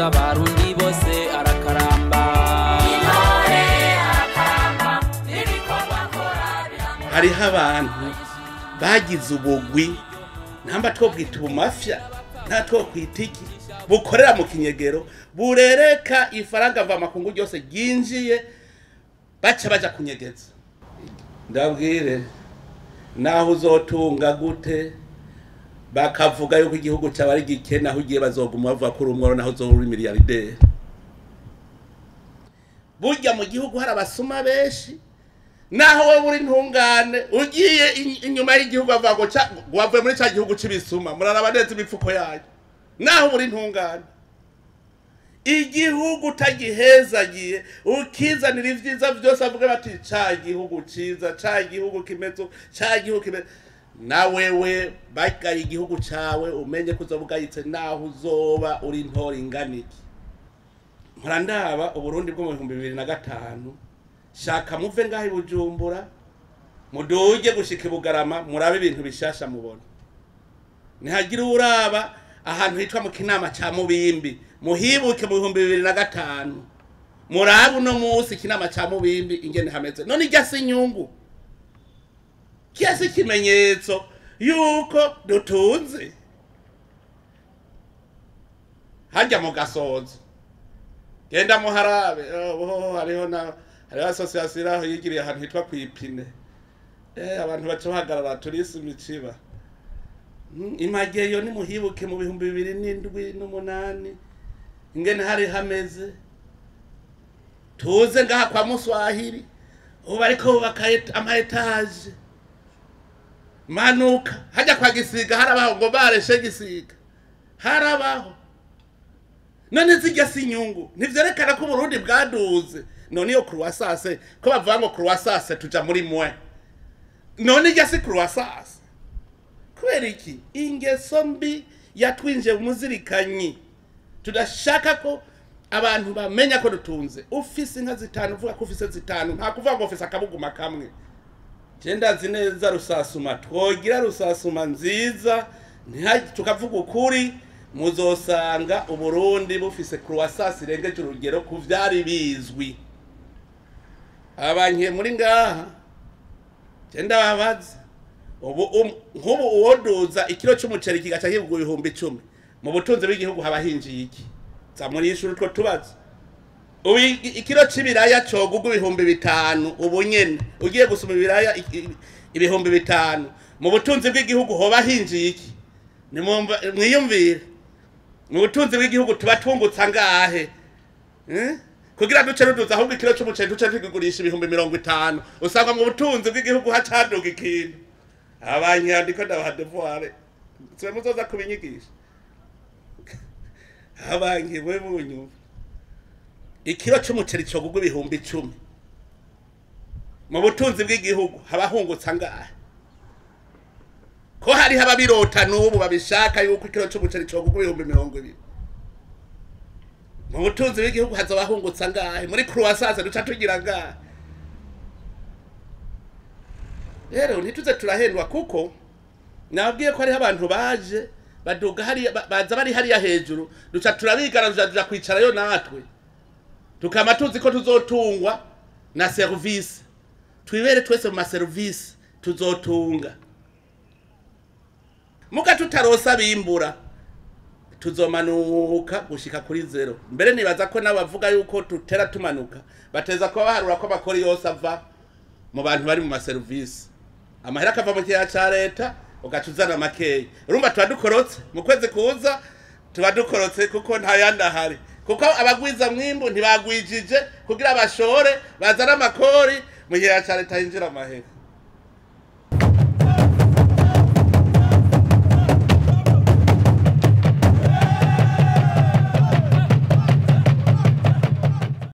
abarundi bose arakaramba hariho abantu bagize ubugwi ntamba twobwita ubumafya nta twokwita iki bukorera mu kinyegero burereka ifaranga mvamakungu ryose ryinjiye baca baja kunyegeza ndabwire naho uzotunga gute bakavuga yuko igihugu cyawe ari gikene aho ugiye bazoguma bavuga ko uri umworo naho uzoba uri miliyarderi burya mu gihugu hari abasuma benshi naho wowe uri ntungane ugiye in- inyuma y'igihugu bavuga ngo ca- ngo wavuye muri cya gihugu c'ibisuma muraraba neza imifuko yayo naho uri ntungane igihugu utagihezagiye ukizanira ivyiza vyose avuga bati ca gihugu ciza ca gihugu kimeze uku, ca gihugu kimeze na wewe bagaye igihugu cawe umenye ko uzoba ugayitse naho uzoba uri ntora inganiki mpora ndaba uburundi bwo mu bihumbi bibiri na gatanu shaka muve ngaho i bujumbura muduge gushika i bugarama murabe ibintu bishasha mubona ntihagira uraba ahantu hitwa mu kinama ca mubimbi muhibuke mu bihumbi bibiri na gatanu murabe uno munsi ikinama ca mubimbi ingene hameze none irya si inyungu kiya si ikimenyetso yuko dutunze harya mu gasozo genda muharabe oh, hariho na hariho association iraho yigiriye ahantu hitwa kwipine eh abantu baca bahagarara turisi imiciba Mm, imageyo nimuhibuke mu bihumbi bibiri n'indwi n'umunani ingene hari hameze tuze ngaha kwa muswahili ubu bariko bubaka et- ama etaje manuka hajya kwa gisiga harabaho ngo bareshe gisiga harabaho none zijya si inyungu ntivyerekana ko uburundi bwaduze none iyo croissance ko bavuga ngo croissance tuja muri mwe none ijya si croissance kubera iki ingeso mbi yatwinjiye mu muzirikanyi tudashaka ko abantu bamenya ko dutunze ufise inka zitanu uvuga ko ufise zitanu nta kuvuga ngo ufise akabuguma kamwe je ndazi neza rusasuma twogira rusasuma nziza ntiha- tukavuga ukuri muzosanga uburundi bufise croissance irengeje urugero ku vyari bizwi abankiye muri ngaha je ndababaza ubu um- nk'ubu uwoduza ikiro c'umuceri kigaca kigurwa ibihumbi icumi mu butunzi bw'igihugu haba hinjiye iki za muri ishuri utwo tubazo ubu i- ikiro c'ibiraya cogurwa ibihumbi bitanu ubu nyene ugiye gusuma ibiraya i- i- ibihumbi bitanu mu butunzi bw'igihugu hoba hinjiye iki Nimwumva- mwiyumvire mu butunzi bw'igihugu tuba tungutse angahe Eh? kugira duce ruduza ahubwo ikiro c'umuceri duce tugigurisha ibihumbi mirongo itanu usanga mu butunzi bw'igihugu hacaduka ikintu abanyandiko ndabaha devoir sibe muzoza kubinyigisha abanki we bunyumva ikiro c'umuceri cogurwa ibihumbi icumi mu butunzi bw'igihugu haba hungutse angahe ko hariho ababirota n'ubu babishaka yuko ikiro c'umuceri cogurwa ibihumbi mirongo ibiri mu butunzi bw'igihugu hazoba hungutse angahe muri croissance duca tugira angahe rero ntituze turahendwa kuko nababwiye ko hariho abantu baje baduga hariya ba- baza bari hariya hejuru duca turabigaraja tuja kwicarayo natwe tukama tuzi ko tuzotungwa na serivisi twibere twese mu maserivisi tuzotunga muga tutarosa bimbura tuzomanuka gushika kuri zero mbere nibaza ko n'abavuga yuko tutera tumanuka bateza kuba baharura ko amakori yose ava mu bantu bari mu maserivisi amahera akava mu kigega ca leta ugaca uzana makeya urumva tuba dukorotse mu kwezi kuza tuba dukorotse kuko nta yandi ahari kuko abagwiza mwimbu ntibagwijije kugira bashore bazane amakori mu kigega ca leta hinjira amahera